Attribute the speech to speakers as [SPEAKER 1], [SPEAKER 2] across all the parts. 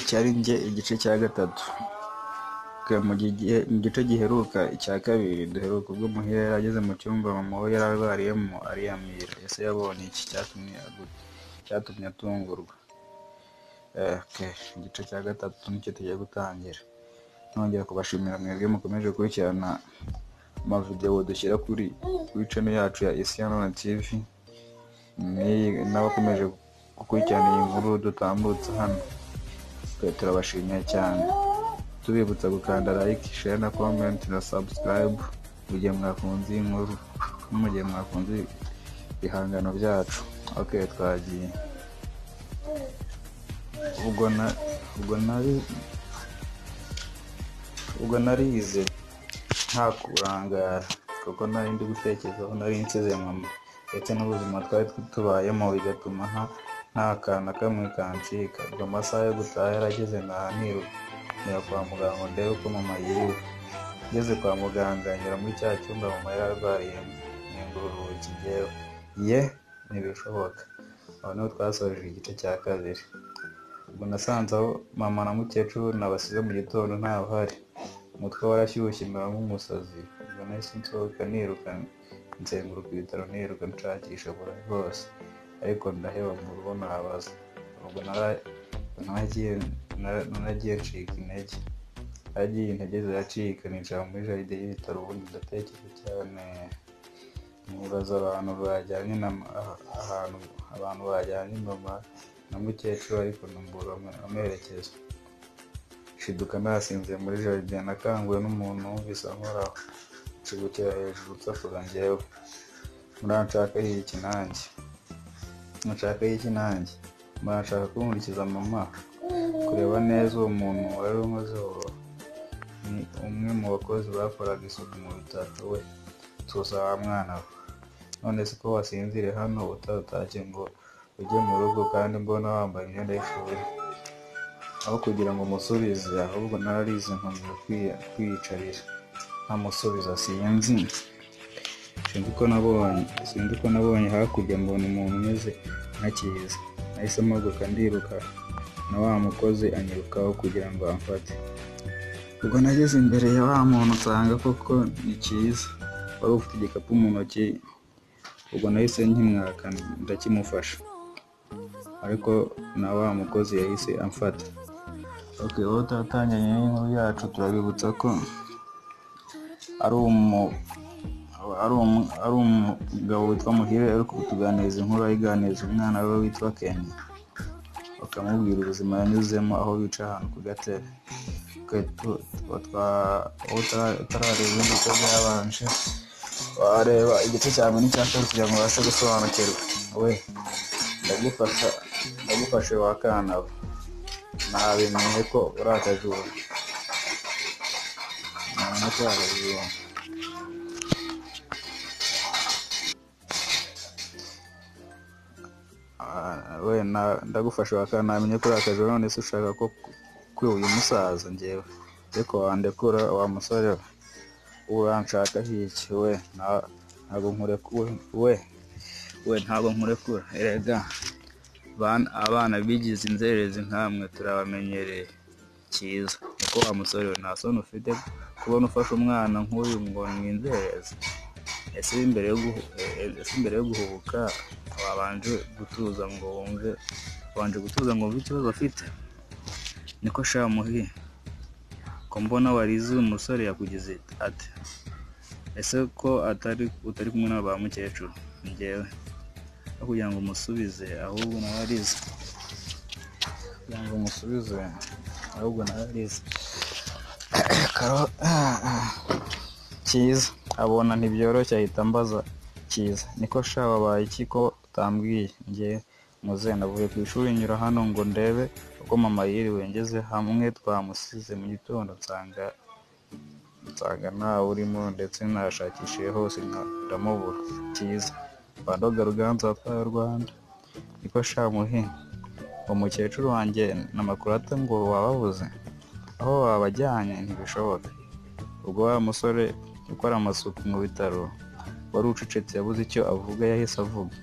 [SPEAKER 1] cyari njye igice cya gatatu mu gice giheruka icya kabiri duheruka ubwo muhire yari ageze mu cyumba mama we yari arwariyemo ariyamira ese yabonye iki cyatumye atungurwa igice cya gatatu nicyo tugiye gutangira nongera kubashimira mwebwe mukomeje gukurikirana amavidewo dushyira kuri channel yacu ya Isiano TV n'abakomeje gukurikirana iyi nkuru dutambutse hano turabashimiye cyane tubibutsa gukanda like share na comment na subscribe mu gihe mwakunze iyi nkuru no mu gihe mwakunze ibihangano byacu ok twagiye ubwo na ubwo nari ubwo narize nta kurangara kuko nari ndi gutekerezaho nari nsize mama ndetse n'ubuzima twari tubayemo bigatuma nta kantu kamwe kancika ubwo amasaha yo gutaha yarageze naniruka njya kwa muganga ndebe uko mama yiriwe ngeze kwa muganga nyura muri cya cyumba mama yari arwariyemo nkingura urugi njyewe ye ntibishoboka aho niho twasoje igice cya kabiri ubwo nasanze aho mama na mukecuru nabasize mu gitondo ntabahari umutwe warashyushye mbera nk'umusazi ubwo nahise nsohoka niruka nzenguruka ibitaro niruka nshakisha buri rwose ariko ndaheba mu rugo nabaza ubwo naragiye ncika intege naragiye intege ziracika nicara muri jaride y'ibitaro ubundi ndatekereza cyane nibaza abantu bajyanye ahantu abantu bajyanye mama na mukecuru ariko nambura amerekezo nshiduka nasinze muri jaride nakanguwe n'umuntu wumvise ankoraho nshigukira hejuru nsakuza njyewe muranshakaho iki nanjye muranshakaho iki nanjye muranshaka kumurikiza mama kureba neza uwo muntu wari unkozeho ni umwe mu bakozi bakoraga isuku mu bitaro we tuza wa mwana we none si ko wasinzire hano utarutashye ngo ujye mu rugo kandi mbona wambaye imyenda y'ishuri aho kugira ngo umusubize ahubwo nararize nkomeza kwiyicarira ntamusubiza sinzi sinzi ko nabonye sinzi ko nabonye hakurya mbona umuntu umeze ntakiza nahise mpaguruka ndiruka na wa mukozi anyirukaho kugira ngo amfate ubwo nageze imbere ya wa muntu usanga koko ni cyiza wari ufite igikapu mu ntoki ubwo nahise nkimwaka ndakimufasha ariko na wa mukozi yahise amfata ok wowe turatangiranye n'inkuru yacu turabibutsa ko ari umugabo witwa muhire uri kutuganiriza inkuru ayiganiriza umwana we witwa kenya bakamubwira ubuzima yanyuzemo aho bica ahantu ku gatebe utarareba imbuto byabanje wareba igice cya mbere n'icya kabiri kugira ngo ubashe gusobanukirwa we ndagufasha ndagufashe wakana we nabimenye ko uri akajura namenye ko uri akajura we ndagufasha wakana namenye ko uri akajura none se ushaka ko kwe uyu musaza ngewe ariko wandekura wa musore we uranshaka hiki we ntabwo nkurekura we we ntabwo nkurekura erega abana bigize inzererezi nkamwe turabamenyereye cyiza kuko wa musore we nta soni ufite kubona ufashe umwana nk'uyu ngo ni inzererezi ese imbere yo guhubuka wabanje gutuza ngo wumve wabanje gutuza ngo wumve ikibazo afite niko shamuhi ko mbona warize uyu musore yakugize ate ese ko atari utari kumwe na ba mukecuru ngewe no kugira ngo umusubize ahubwo nawe arize kugira ngo umusubize ahubwo nawe arize cyiza abona ntibyoroshye ahita ambaza cyiza niko sha wabaye iki ko utambwiye ngewe muzehe navuye ku ishuri nyura hano ngo ndebe uko mama yiriwe ngeze hamwe twamusize mu gitondo nsanga nsanga ntawe urimo ndetse nashakishije hose ndamubura cyiza bandoga ruganza watwaye u rwanda niko shamuhe uwo mukecuru wanjye na makurata ngo wababuze aho wabajyanye ntibishoboka ubwo wa musore ukora amasuku mu bitaro wari ucecetse yabuze icyo avuga yahise avuga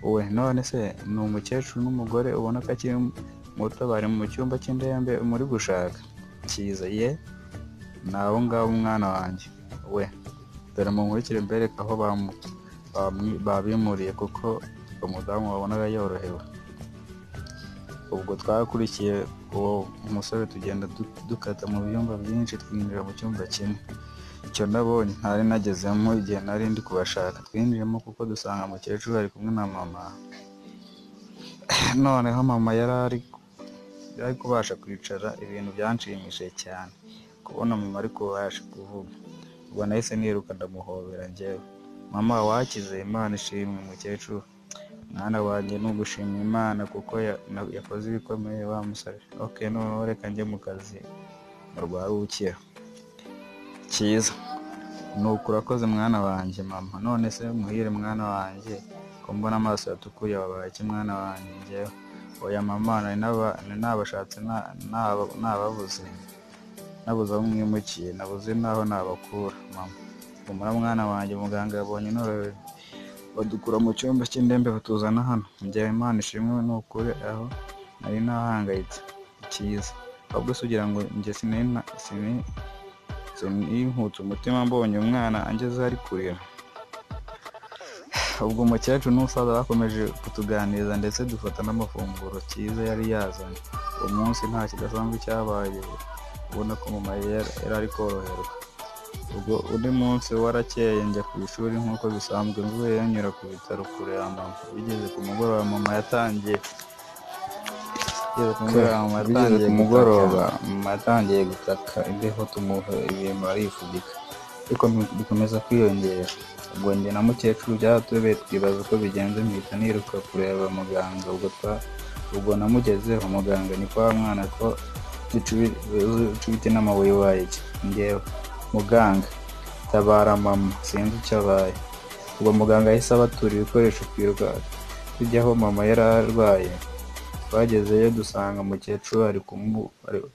[SPEAKER 1] we none se ni umukecuru n'umugore ubona ko akiri muto bari mu cyumba cy'indembe muri gushaka cyiza ye ni abo ngabo umwana wanjye we dore munkurikire mbereke aho bamu- bamwi- babimuriye kuko umudamu wabonaga yorohewe ubwo twakurikiye uwo musore tugenda du- dukata mu byumba byinshi twinjira mu cyumba kimwe icyo nabonye ntari nagezemo igihe nari ndi kubashaka twinjiyemo kuko dusanga umukecuru ari kumwe na mama noneho mama yari ari yari kubasha kwicara ibintu byanshimishije cyane kubona mama ari kubasha kuvuga ubwo nahise niruka ndamuhobera njyewe mama wakize imana ishimwe mukecuru mwana wanjye ni ugushima imana kuko ya- na- yakoze ibikomeye wa musore ok noneho reka njye mu kazi mu rwarukiro cyiza nuko urakoze mwana wanjye mama none se muhire mwana wanjye ko mbona amaso yatukuye wabaye iki mwana wanjye njyewe oya mama nari naba- nari nabashatse na- naba- nababuze nabuze aho mwimukiye nabuze n'aho nabakura mama humura mwana wanjye muganga yabonye norohewe badukura mu cyumba cy'indembe batuzana hano njyewe imana ishimwe ni ukuri aho nari nahangayitse cyiza ahubwo se ugira ngo njye sinari na- sinari ninkutse umutima mbonye umwana angeze ari kurira ubwo umukecuru n'umusaza bakomeje kutuganiriza ndetse dufata n'amafunguro cyiza yari yazanye uwo munsi nta kidasanzwe cyabaye ubona ko mama yari yari ari koroherwa ubwo undi munsi warakeye njya ku ishuri nk'uko bisanzwe mvuye yanyura ku bitaro kureba mama bigeze ku mugoroba mama yatangiye bigeze ku mugoroba mama
[SPEAKER 2] Bigeze
[SPEAKER 1] yatangiye
[SPEAKER 2] ku
[SPEAKER 1] mugoroba
[SPEAKER 2] mugoroba,
[SPEAKER 1] mama yatangiye gutaka imbeho tumuha ibintu arifubika ariko bi- bikomeza kwiyongera ubwo njye na mukecuru byaratubeye twibaza uko bigenze mpita niruka kureba muganga ubwo twa ubwo namugezeho muganga ni kwa mwana ko ducubite n'amabuye waye iki ngewe muganga tabara mama sinzi icyo abaye ubwo muganga yahise abatura ibikoresho twiruka tujya aho mama yari arwaye twagezeyo dusanga umukecuru ari kumu- ari-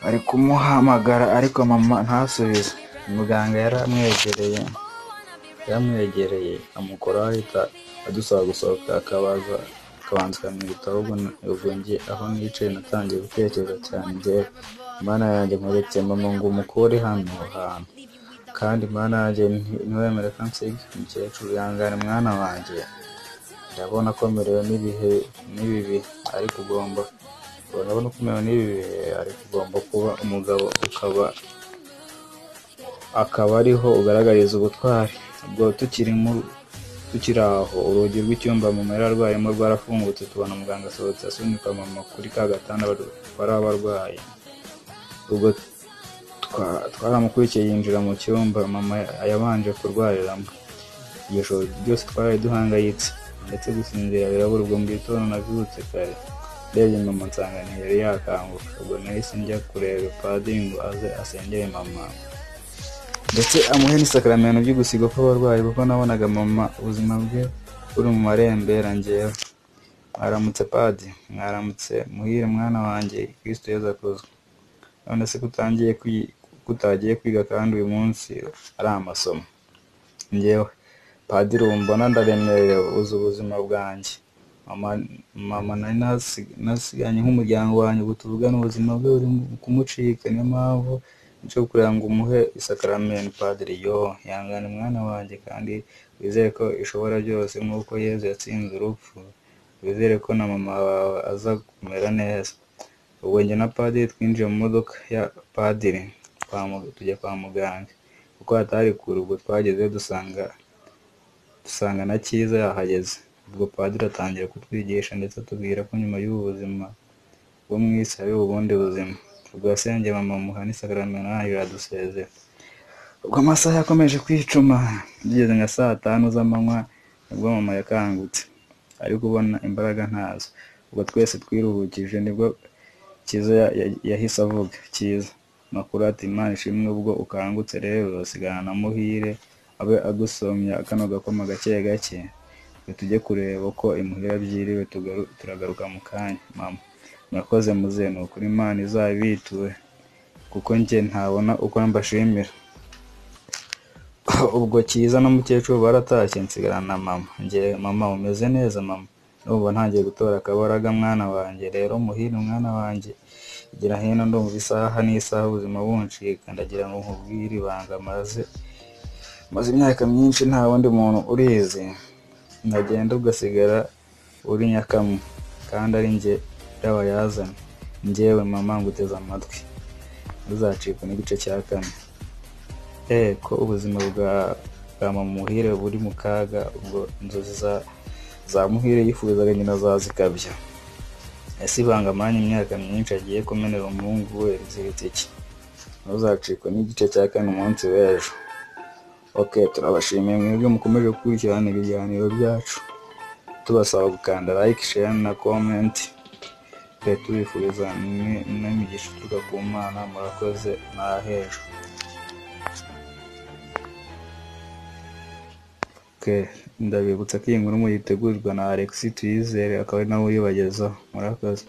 [SPEAKER 1] ari kumuhamagara ariko mama ntasubize muganga yaramwegereye yaramwegereye amukora ahita adusaba gusohoka akabaza akabanza mu bitabo ubwo na- ubwo njye aho nicaye natangiye gutekereza cyane njyewe mana yanjye nkuretse mama ngo umukure hano hantu kandi mana yanjye nti- ntiwemere ko nsiga umukecuru yangana mwana wanjye ndabona ko merewe n'ibihe n'ibibi ariko ugomba urabona ko merewe n'ibi bihe ariko ugomba kuba umugabo ukaba akaba ariho ugaragariza ubutwari ubwo tukiri mu- tukiri aho urugi rw'icyumba mama yari arwayemo rwarafungutse tubona muganga asohotse asunika mama kuri ka gatanda bar- bari abarwayi ubwo twa- twaramukurikiye yinjira mu cyumba mama yabanje kurwariramo iryo joro ryose twari duhangayitse ndetse gusinzira birabura ubwo mu gitondo nabyutse kare ndebye mama nsanga ntiyari yakanguka ubwo nahise njya kureba padiri ngo aze asengere mama ndetse amuhe n'isakaramento by'ugusigwa kw'abarwayi kuko nabonaga mama ubuzima bwe buri mu marembera ngewe mwaramutse padi mwaramutse muhire mwana wanjye kristo yezu akozwe none se kutangiye kwi- kutagiye kwiga kandi uyu munsi ari amasomo njyewe padiri wumbona ndaremerewe uzi ubuzima bwanjye mama mama nari nasi- nasiganye nk'umuryango wanjye ubu tuvugana ubuzima bwe buri mu kumucika niyo mpamvu nshobora kugira ngo umuhe isakaramenti padiri yo yangane mwana wanjye kandi wizere ko ishobora byose nk'uko yezu yatsinze urupfu wizere ko na mama wawe aza kumera neza ubwo njye na padiri twinjiye mu modoka ya padiri kwa mu- tujya kwa muganga kuko hatari kure ubwo twageze dusanga dusanga na cyiza yahageze ubwo padiri atangira kutwigisha ndetse atubwira ko nyuma y'ubu buzima bwo mu isi hari ubundi buzima ubwo yasenge mama muha n'isakaramento yayo iradusezera ubwo amasaha yakomeje kwicuma bigeze nka saa tanu z'amanywa nibwo mama yakangutse ariko ubona imbaraga ntazo ubwo twese twiruhukije nibwo cyiza ya- ya- yahise avuga cyiza makuru ati imana ishimwe ubwo ukangutse rero sigana na muhire abe agusomya kano gakoma gake gake twe tujye kureba uko imuhira byiriwe tugaru- turagaruka mu kanya mama murakoze muze ni ukuri imana izabituwe kuko njye ntabona uko mbashimira ubwo cyiza n'umukecuru baratashye nsigarana na mama njye mama umeze neza mama ndumva ntangiye gutora akabaraga mwana wanjye rero muhire mwana wanjye igira hino ndumva isaha n'isaha ubuzima buncika ndagira ngo nkubwire ibanga maze maze imyaka myinshi nta wundi muntu urizi ndagenda ugasigara uri nyakamwe kandi ari njye y'abayazana njyewe mama nguteze amatwi ntuzacikwe n'igice cya kane eh ko ubuzima bwa bwa mama muhire buri mu kaga ubwo inzozi za za muhire yifuzaga nyina zazikabya ese ibanga amanya imyaka myinshi agiye kumenera umuhungu we riziritse iki ntuzacikwe n'igice cya kane umunsi w'ejo ok turabashimiye mwebwe mukomeje gukurikirana ibiganiro byacu tubasaba gukanda like share na comment twe tubifuriza n'imigisha ituruka ku mana murakoze nahejwe Okay, ndabibutsa ko iyi nkuru muyitegurirwa na Alexis Tuyizere akaba ari nawe uyibagezaho murakoze